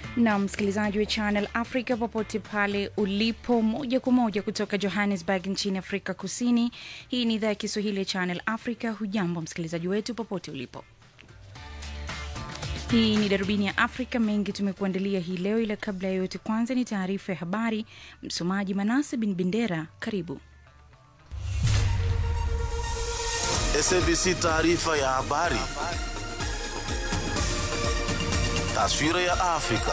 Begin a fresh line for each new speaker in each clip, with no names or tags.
na msikilizaji wa Channel Africa popote pale ulipo, moja kwa moja kutoka Johannesburg nchini Afrika Kusini. Hii ni idhaa ya Kiswahili ya Channel Africa. Hujambo msikilizaji wetu popote ulipo. Hii ni darubini ya Afrika. Mengi tumekuandalia hii leo, ila kabla ya yote, kwanza ni taarifa ya habari. Msomaji Manase bin Bendera, karibu.
SABC taarifa ya habari. Taswira ya Afrika.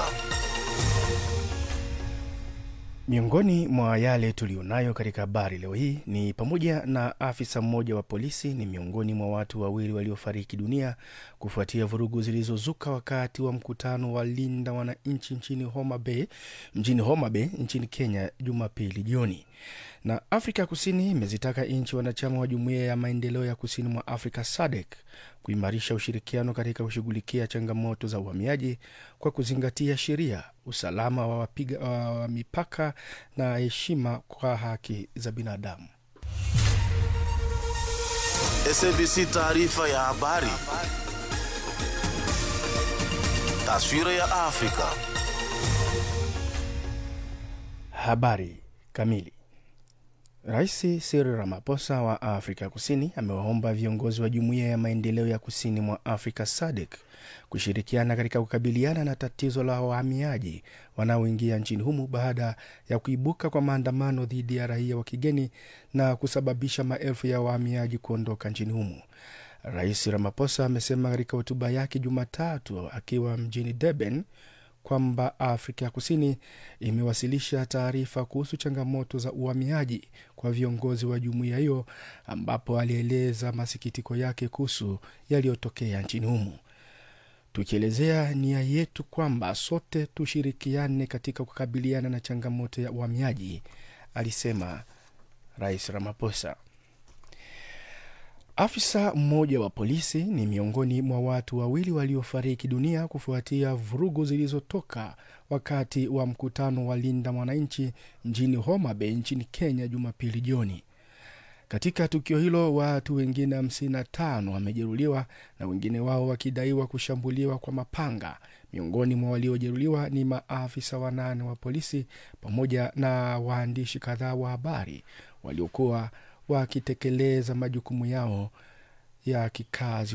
Miongoni mwa yale tuliyonayo katika habari leo hii ni pamoja na afisa mmoja wa polisi ni miongoni mwa watu wawili waliofariki dunia kufuatia vurugu zilizozuka wakati wa mkutano wa Linda Wananchi nchini Homa Bay, mjini Homa Bay nchini Kenya Jumapili jioni. Na Afrika Kusini imezitaka nchi wanachama wa Jumuiya ya Maendeleo ya Kusini mwa Afrika SADC kuimarisha ushirikiano katika kushughulikia changamoto za uhamiaji kwa kuzingatia sheria, usalama wa wapiga wa mipaka na heshima kwa haki za binadamu.
SABC taarifa ya habari. Taswira ya Afrika.
Habari kamili. Rais Cyril Ramaphosa wa Afrika Kusini amewaomba viongozi wa Jumuiya ya Maendeleo ya Kusini mwa Afrika SADC kushirikiana katika kukabiliana na tatizo la wahamiaji wanaoingia nchini humo baada ya kuibuka kwa maandamano dhidi ya raia wa kigeni na kusababisha maelfu ya wahamiaji kuondoka nchini humo. Rais Ramaphosa amesema katika hotuba yake Jumatatu akiwa mjini Durban kwamba Afrika ya Kusini imewasilisha taarifa kuhusu changamoto za uhamiaji kwa viongozi wa jumuiya hiyo, ambapo alieleza masikitiko yake kuhusu yaliyotokea nchini humo, tukielezea nia yetu kwamba sote tushirikiane katika kukabiliana na changamoto ya uhamiaji, alisema Rais Ramaphosa. Afisa mmoja wa polisi ni miongoni mwa watu wawili waliofariki dunia kufuatia vurugu zilizotoka wakati wa mkutano wa Linda Mwananchi mjini Homa Bay nchini Kenya Jumapili jioni. Katika tukio hilo watu wengine 55 wamejeruhiwa na wengine wao wakidaiwa kushambuliwa kwa mapanga. Miongoni mwa waliojeruhiwa ni maafisa wanane wa polisi pamoja na waandishi kadhaa wa habari waliokuwa wakitekeleza majukumu yao ya kikazi